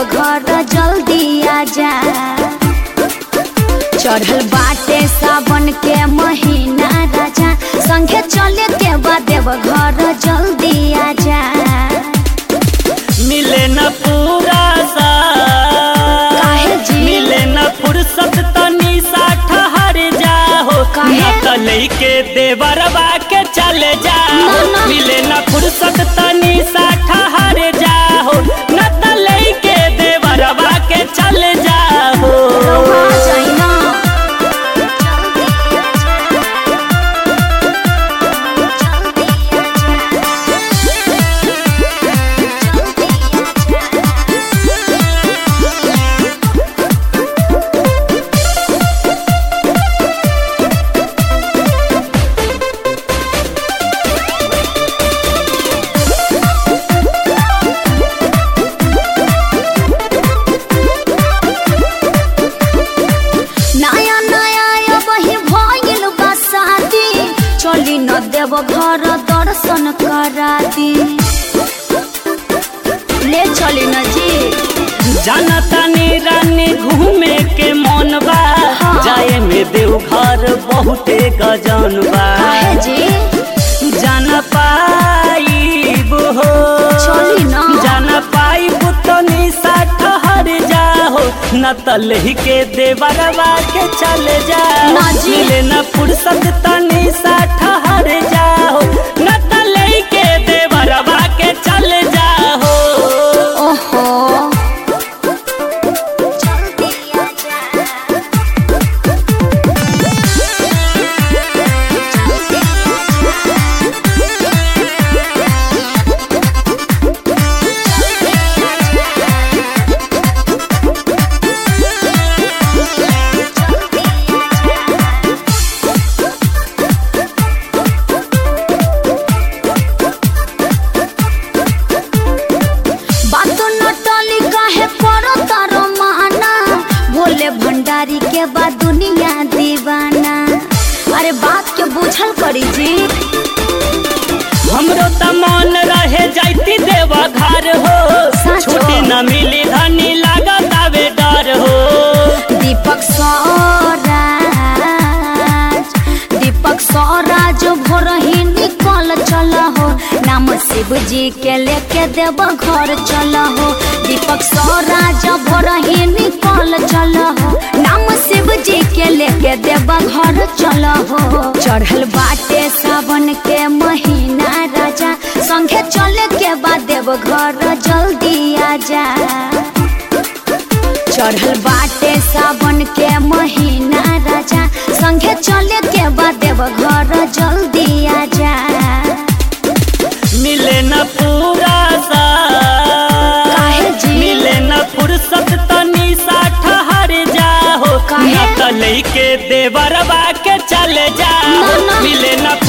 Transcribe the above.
घर जल्दी आजा चढ़ल बाटे सावन के महीना राजा संगे चले के बाद देव घर जल्दी आजा मिले न पूरा सा काहे जी? मिले न फुर्सत तनी सा ठहर जाहो काहे? न त लइके देवरबा के चले ना, जाओ ना। मिले न फुर्सत तनी सा ठहर जाहो न त लइके देवरबा के चले जाओ रउआ जाइना नया नया वही भइल बा शादी चली न देव घर दर्शन करा दी ले चली न जी जानतानी रानी घूमे के मन बा हाँ। जाए में देवघर बहुते गजन बा काहे जी जान पाइब हो चली ना। जान पाइब तनी सा ठहर जाहो न तलही के देवरवा के चले जाओ ना जी। मिले न फुर्सत तनी सा ठहर जाओ न तलही के देवरवा के चले जाओ ओहो जल्दी आजा बात न टली काहे करो तारो माना भोले भंडारी के बाद दुनिया दीवाना अरे बात के बुझल करी जी हमरो त मन रहे जाइती देवा घर हो सच छुट्टी हो। न मिली धनी लागत आवे डर हो दीपक स्वराज दीपक स्वराज भोर ही निकल चल हो नाम शिव जी के लेके देव घर चल हो दीपक स्वराज भोर ही निकल चल हो नाम शिव जी के लेके देव घर चल हो चढ़ल बाटे सावन के महीना राजा संगे चले के बाद देव घर जल्दी आजा चढ़ल बाटे सावन के महीना राजा संगे चले के बाद देव घर जल्दी आजा मिले न पूरा सा काहे जी? मिले न फुर्सत तनी सा ठहर जाहो काहे? न त लइके देवरबा के चले जाओ ना, ना। मिले न